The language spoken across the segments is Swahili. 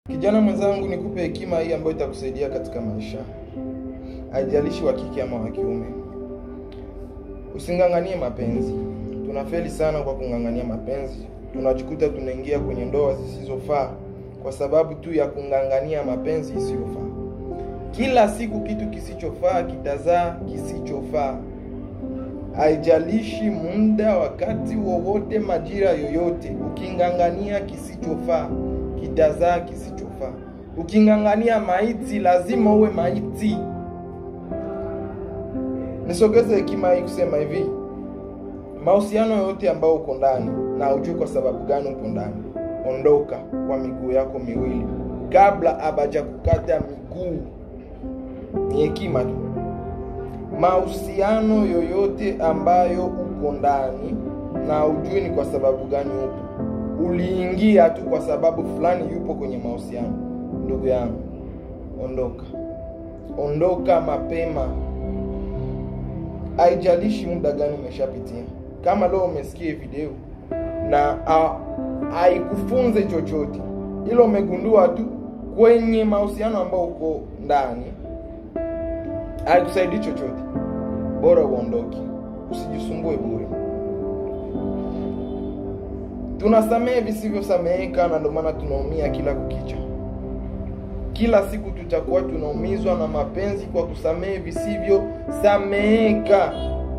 Kijana mwenzangu, nikupe hekima hii ambayo itakusaidia katika maisha, haijalishi wa kike ama wa kiume. Using'ang'anie mapenzi. Tunafeli sana kwa kung'ang'ania mapenzi, tunajikuta tunaingia kwenye ndoa zisizofaa kwa sababu tu ya kung'ang'ania mapenzi isiyofaa. Kila siku kitu kisichofaa kitazaa kisichofaa. Haijalishi muda, wakati wowote, majira yoyote, uking'ang'ania kisichofaa kitazaa kisichofaa. Uking'ang'ania maiti, lazima uwe maiti. Nisogeze hekima hii kusema hivi, mahusiano yote ambayo uko ndani na ujue kwa sababu gani uko ndani, ondoka kwa miguu yako miwili kabla abaja kukata miguu. Ni hekima tu. Mahusiano yoyote ambayo uko ndani na ujue ni kwa sababu gani upo, uliingia tu kwa sababu fulani yupo kwenye mahusiano, ndugu yangu, ondoka, ondoka mapema. Haijalishi muda gani umeshapitia. Kama leo umesikia video na haikufunze chochote, ilo umegundua tu kwenye mahusiano ambao uko ndani haikusaidii chochote, bora uondoke, usijisumbue bure. Tunasamehe visivyosameheka, na ndio maana tunaumia kila kukicha. Kila siku tutakuwa tunaumizwa na mapenzi kwa kusamehe visivyosameheka.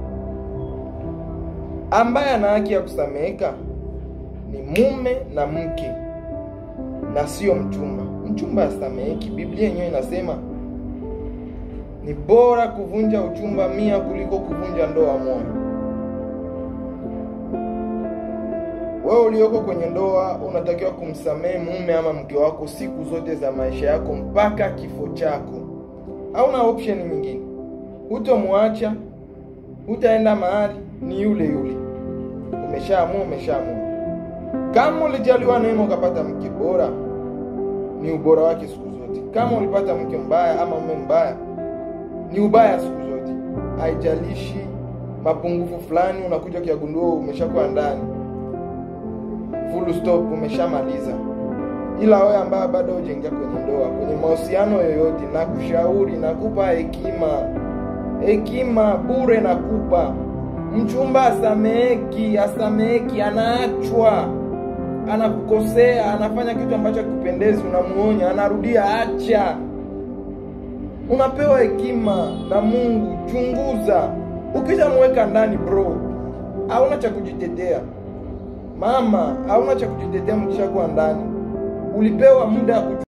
Ambaye ana haki ya kusameheka ni mume na mke, na sio mchumba. Mchumba asameheki. Biblia yenyewe inasema ni bora kuvunja uchumba mia kuliko kuvunja ndoa moja. Wewe ulioko kwenye ndoa unatakiwa kumsamehe mume ama mke wako siku zote za maisha yako mpaka kifo chako. Hauna option nyingine, hutomwacha, hutaenda mahali, ni yule yule. Umeshaamua, umeshaamua. Kama ulijaliwa neema ukapata mke bora, ni ubora wake siku zote. Kama ulipata mke mbaya ama mume mbaya, ni ubaya siku zote. Haijalishi mapungufu fulani unakuja ukiyagundua umeshakuwa ndani full stop, umeshamaliza. Ila wewe ambaye bado hujaingia kwenye ndoa, kwenye mahusiano yoyote, na kushauri, nakupa hekima, hekima bure nakupa. Mchumba asameheki, asameheki, anaachwa, anakukosea, anafanya kitu ambacho hakikupendezi, unamuonya, anarudia, acha. Unapewa hekima na Mungu. Chunguza, ukishamweka ndani bro, hauna cha kujitetea. Mama, hauna cha kujitetea mkishakuwa ndani. Ulipewa muda